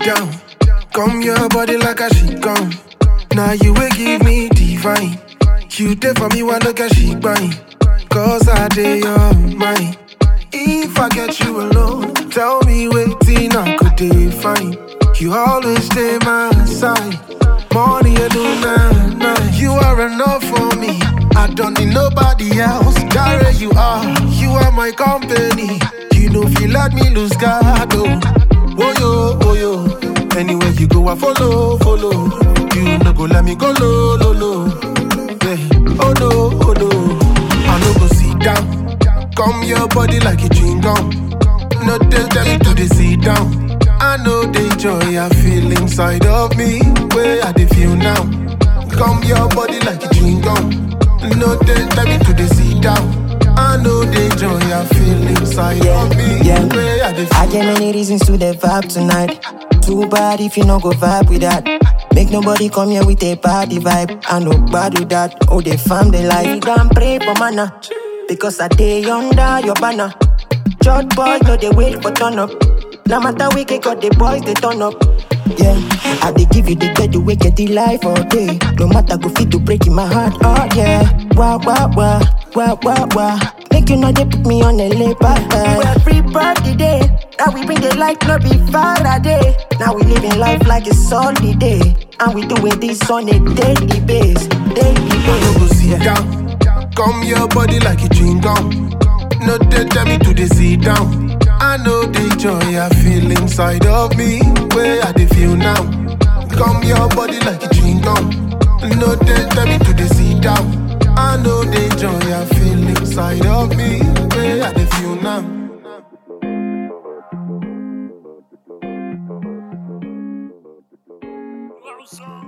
down. Come your body like a she gone. Now you will give me divine. You did for me, one look at she buying. Cause I did your mind. If I get you alone, tell me waiting, I could define. You always stay my side. Morning and noon, night. You are enough for me. I don't need nobody else. There you are. You are my company. You know, if you let me lose God, oh. Oh yo, oh yo. Anywhere you go, I follow, follow. You no go let me go low, low, low. Yeah. Oh no, oh no. I no go sit down. Come your body like a chewing gum. No tell tell me to the sit down. I know the joy I feel inside of me. Where I dey feel now. Come your body like a chewing gum. No tell tell me to the sit down. I know the joy I feel inside of me. yeah. Where I dey feel I get many reasons to the vibe tonight. Too bad if you no go vibe with that. Make nobody come here with a party vibe. I know bad with that. Oh, they farm they like. Go and pray for manna. Because I day under your banner. Church boys know they wait for turn up. No matter we get got the boys they turn up. Yeah, I they give you the bed the way get the life all day. No matter go fit to break in my heart. Oh yeah, wah wah wah wah wah wah. Make you know they put me on a lay back. Well, free birthday day. Now we bring the light, no be Faraday. Now we living life like it's sunny day. And we doing this on a daily base. Daily no go base. sit down. Come your body like a chewing gum. No they tell me to the sit down. I know the joy I feel inside of me. Where I dey feel now. Come your body like a chewing gum. No they tell me to the sit down. I know the joy I feel inside of me. Where I dey feel now. Closer.